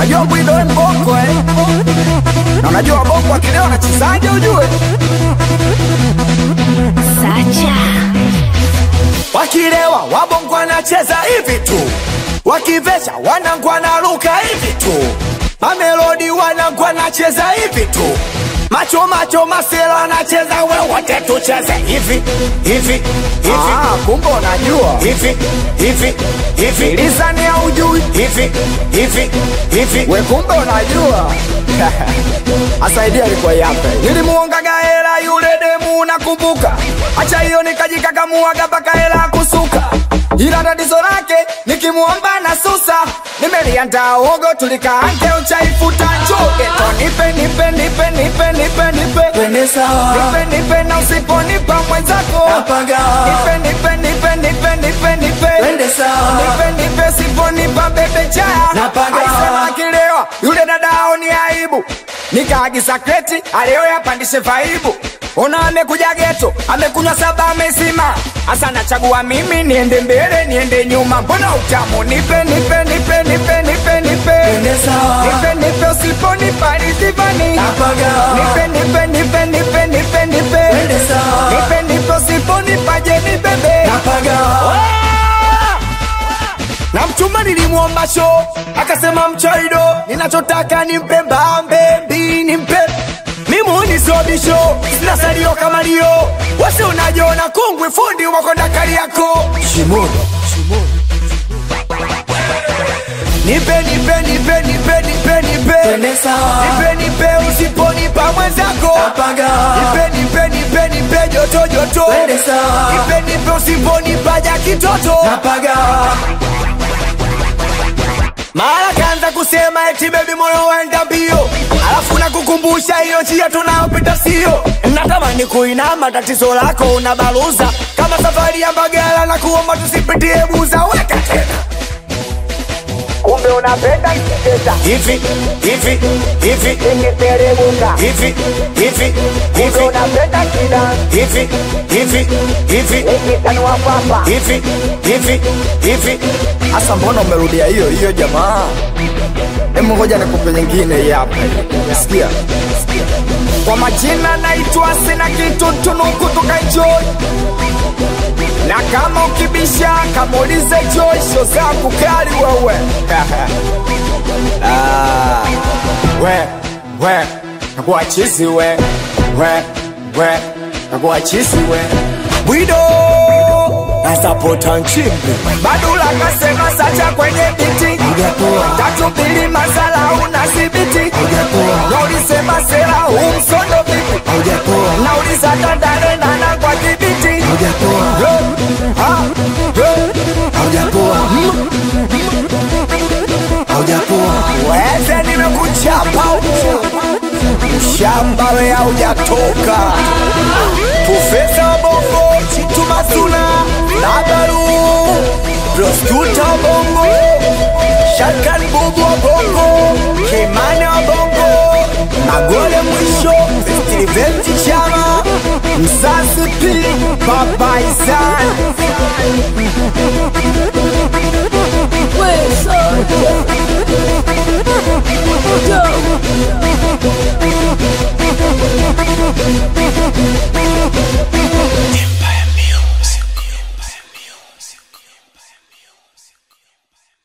Unajua Bwido we mbongo eh? Na unajua bongo akileo anachezaje ujue? Sacha. Wakilewa wabongo anacheza hivi tu, wakivesha wanangu wanaruka hivi tu, mamelodi wanangu anacheza hivi tu, macho macho masela anacheza wewote tucheze hivi hivi hivi. Ah, kumbe unajua hivi hivi hivi, lisani ya ujui hivi hivi hivi, we kumbe unajua asaidia alikuwa yape nilimuongaga hela yule demu nakumbuka acha hiyo nikajikakamuaga mpaka hela kusuka ila tatizo lake nikimuomba na susa nimeliandaa uogo tulikaange uchaifuta chugeto nipe nipe nipe nipe nipe nipe Twende sawa. nipe nipe na usiponipa mwenzako Napaga. nipe nipe nipe nipe nipe nipe Twende sawa. nipe nipe siponipa bebe chaya Napaga. Aisema akilewa yule dadao ni aibu nikaagiza kreti aleo yapandishe vaibu ona amekuja geto amekunywa saba amesima hasa nachagua mimi niende mbele niende nyuma mbona utamu nipe nipe nipe nipe nipe nipe Twende sawa. nipe nipe usiponipa rizivani Napaga. nipe nipe nipe nipe nipe nipe Twende sawa. nipe nipe usiponipa je ni bebe Napaga. na mchumba nilimwomba sho akasema mchoido ninachotaka nimpe mbambe mbi nimpe mimuni sobisho sina salio kama lio wasi unajiona kungwi fundi wakonda kali yako Shimoni. nipe nipe nipe nipe nipe nipe Twende sawa. nipe nipe usiponipa mwenzako Napaga. nipe nipe nipe nipe joto joto Twende sawa. nipe nipe usiponipa ja kitoto Napaga. mara kaanza kusema eti bebi moyo waenda mbio alafu nakukumbusha hiyo njia tunayopita sio natamani kuinama tatizo lako unabaluza kama safari ya mbagala na kuomba tusipitie buza weka tena kumbe unapenda kicheza hivi hivi hivi ikiteremuka hivi hivi hivi unapenda kida hivi hivi hivi ikitanua papa hivi hivi hivi hasa mbona umerudia hiyo hiyo jamaa Hebu ngoja nikupe nyingine hii hapa. Sikia. Kwa majina naitwa sina kitu tunuku tukaenjoy. Na kama ukibisha kamuulize Joy show zangu kali wewe. ah, we we nakuwa chizi we we we nakuwa chizi we. Bwido nasapota nchimbi Badula kasema sacha kwenye biti Hujapoa. tatu mbili masala unasibiti Hujapoa. na ulisema sera umsondo vipi Hujapoa. na ulisatandare nana kwa kibiti Hujapoa. Hujapoa. Hujapoa. weze nimekuchapa shamba we haujatoka profesa wa bongo chitu masuna labaru proskuta wa bongo shakan bubu wa bongo kimane wa bongo magole mwisho stiliveti chama msasi pi babaisan We Sacha. Dope.